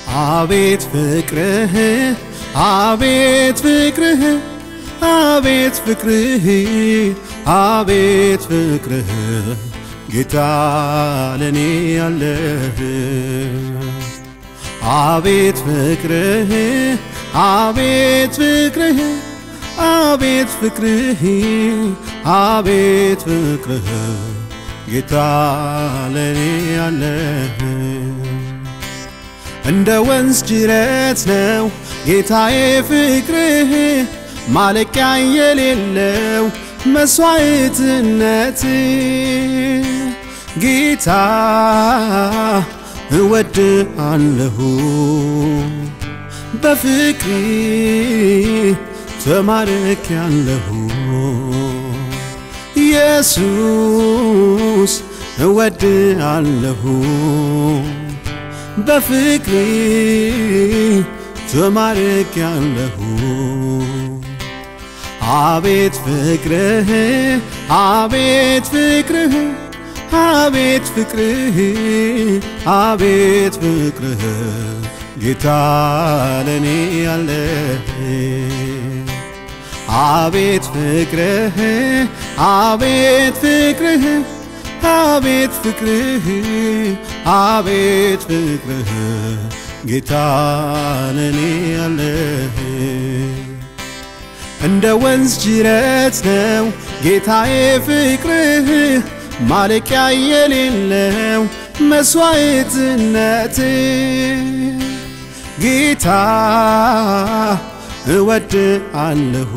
አቤት ፍቅርህ አቤት ፍቅርህ አቤት ፍቅርህ አቤት ፍቅርህ ጌታ ለኔ ያለህ አቤት ፍቅርህ አቤት ፍቅርህ አቤት ፍቅርህ አቤት ፍቅርህ ጌታ ለኔ ያለህ እንደ ወንዝ ጅረት ነው ጌታዬ ፍቅርህ ማለቂያ የሌለው መስዋዕትነት ጌታ እወድ አለሁ በፍቅር ተማርክ ያለሁ ኢየሱስ እወድ አለሁ በፍቅር ተማርክ ያለሁ አቤት ፍቅርህ አቤት ፍቅርህ አቤት ፍቅርህ አቤት ፍቅርህ ጌታ ለኔ ያለህ አቤት ፍቅርህ አቤት ፍቅርህ አቤት ፍቅርህ አቤት ፍቅርህ ጌታ ለኔ ያለህ እንደ ወንዝ ጅረት ነው ጌታዬ ፍቅርህ ማለቂያ የሌለው መስዋዕትነት ጌታ እወድ አለሁ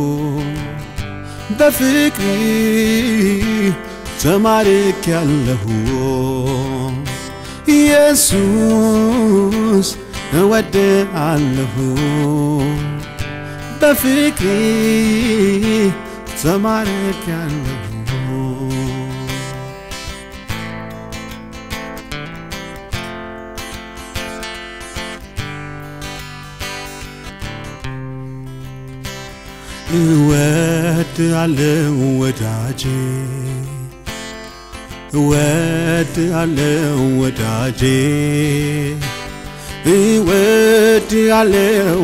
በፍቅር ተማርክ ያለሁ ኢየሱስ እወድ አለሁ በፍቅር ተማርክ ያለሁ እወድ አለው ወዳጄ እወድ አለው ወዳጄ እወድ አለው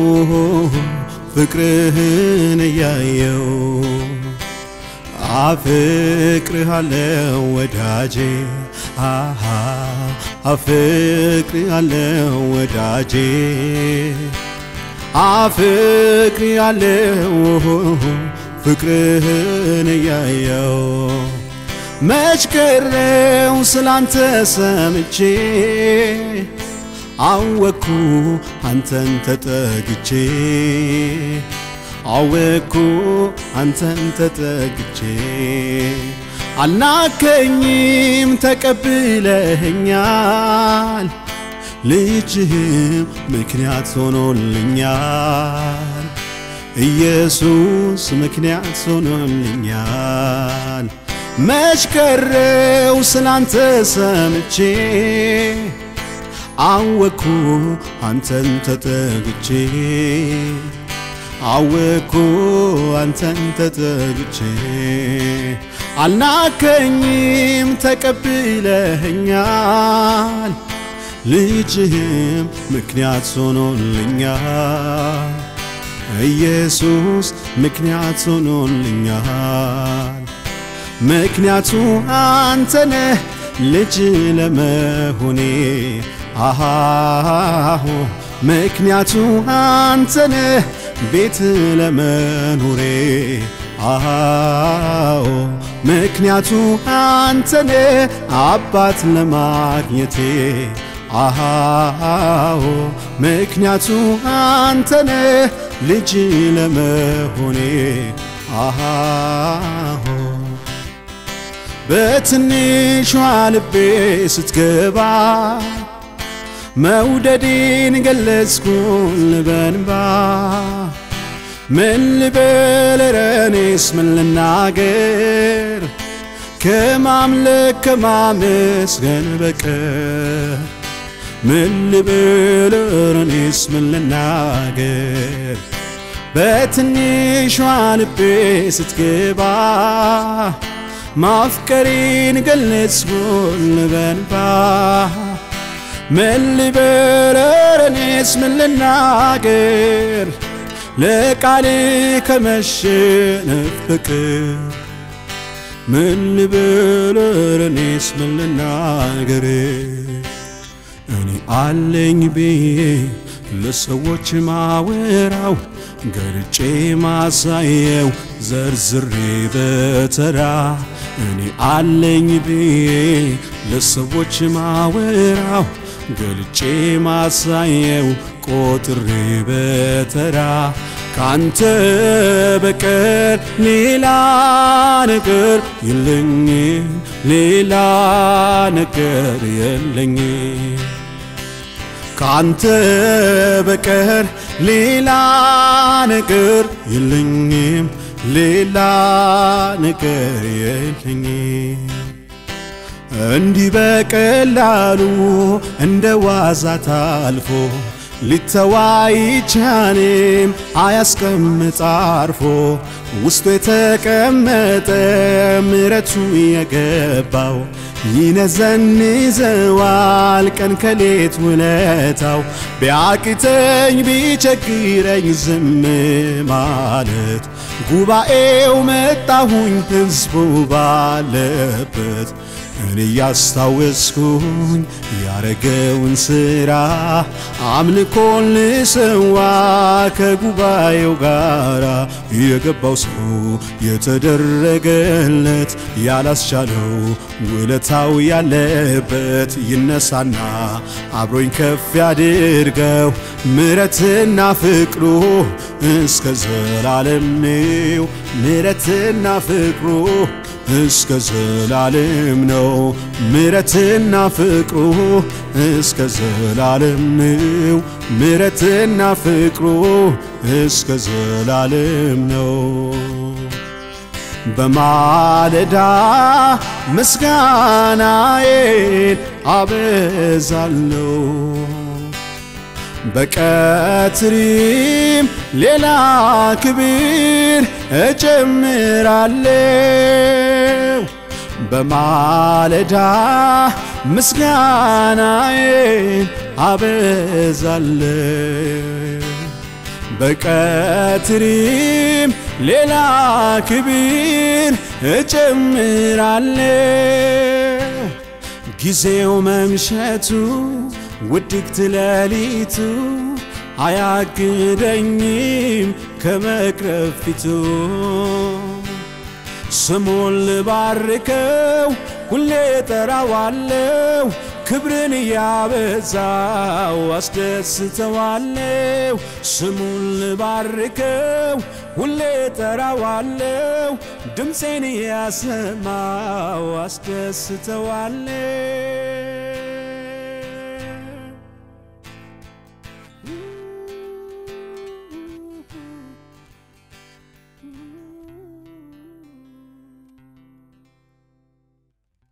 ፍቅርህን እያየው አፍቅርሃለው ወዳጄ አሃ አፍቅርሃለው ወዳጄ አፍቅርሃለው ፍቅርህን እያየው መች ቀረው ስላንተ ሰምቼ አወኩ አንተን ተጠግቼ አወኩ አንተን ተጠግቼ አልናከኝም ተቀብለኸኛል ልጅህም ምክንያት ሆኖልኛል ኢየሱስ ምክንያት ሆኖልኛል መች ቀረው ስላንተ ሰምቼ አወኩ አንተን ተጠግቼ አወኩ አንተን ተጠግቼ አልናከኝም ተቀብለኸኛል ልጅህም ምክንያት ሆኖልኛል ኢየሱስ ምክንያት ሆኖልኛል ምክንያቱ አንተነህ ልጅ ለመሆኔ አሃሁ ምክንያቱ አንተነህ ቤት ለመኖሬ አሃዎ ምክንያቱ አንተነህ አባት ለማግኘቴ አሃዎ ምክንያቱ አንተነህ ልጅ ለመሆኔ አሃዎ በትንሿ ልቤ ስትገባ መውደዴን ገለጽኩን በንባ ምን ልበል ረኔስ ምን ልናገር ከማምለክ ከማመስገን በቀር ምን ልበል ረኔስ ምን ልናገር በትንሿ ልቤ ስትገባ ማፍቀሬን ገለጽኩን በንባ ምን ልበል እኔስ ምን ልናገር ለቃል ከመሸነፍ በቀር ምን ልበል እኔስ ምን ልናገር እኔ አለኝ ብዬ ለሰዎች ማወራው ገልጬ ማሳየው ዘርዝሬ በተራ እኔ አለኝ ብዬ ለሰዎች ማወራው ገልጬ ማሳየው ቆጥሬ በተራ ካንተ በቀር ሌላ ነገር የለኝም፣ ሌላ ነገር የለኝም። ካንተ በቀር ሌላ ነገር የለኝም፣ ሌላ ነገር የለኝም። እንዲህ በቀላሉ እንደ ዋዛ ታልፎ ሊተዋይ ቻኔም አያስቀምጥ አርፎ ውስጡ የተቀመጠ ምረቱ የገባው ይነዘንዘዋል ቀን ከሌት ውለታው ቢያቅተኝ ቢቸግረኝ ዝም ማለት ጉባኤው መጣሁኝ ሕዝቡ ባለበት እኔ እያስታወስኩኝ ያረገውን ሥራ አምልኮን ልሰዋ ከጉባኤው ጋራ የገባው ሰው የተደረገለት ያላስቻለው ውለታው ያለበት ይነሳና አብሮኝ ከፍ ያድርገው ምረትና ፍቅሩ እስከ ዘላለም ነው። ምረትና ፍቅሩ እስከ ዘላለም ነው። ምረትና ፍቅሩ እስከ ዘላለም ነው። ምረትና ፍቅሩ እስከ ዘላለም ነው። በማለዳ ምስጋናዬን አበዛለሁ በቀትሪም ሌላ ክብር እጨምራለሁ። በማለዳ ምስጋናዬን አበዛለሁ። በቀትሪም ሌላ ክብር እጨምራለሁ። ጊዜው መምሸቱ ውድቅት ሌሊቱ አያግደኝም ከመቅረብ ፊቱ ስሙን ልባርከው ሁሌ ጠራዋለው ክብርን እያበዛው አስደስተዋለው ስሙን ልባርከው ሁሌ ጠራዋለው ድምፄን እያሰማው አስደስተዋለው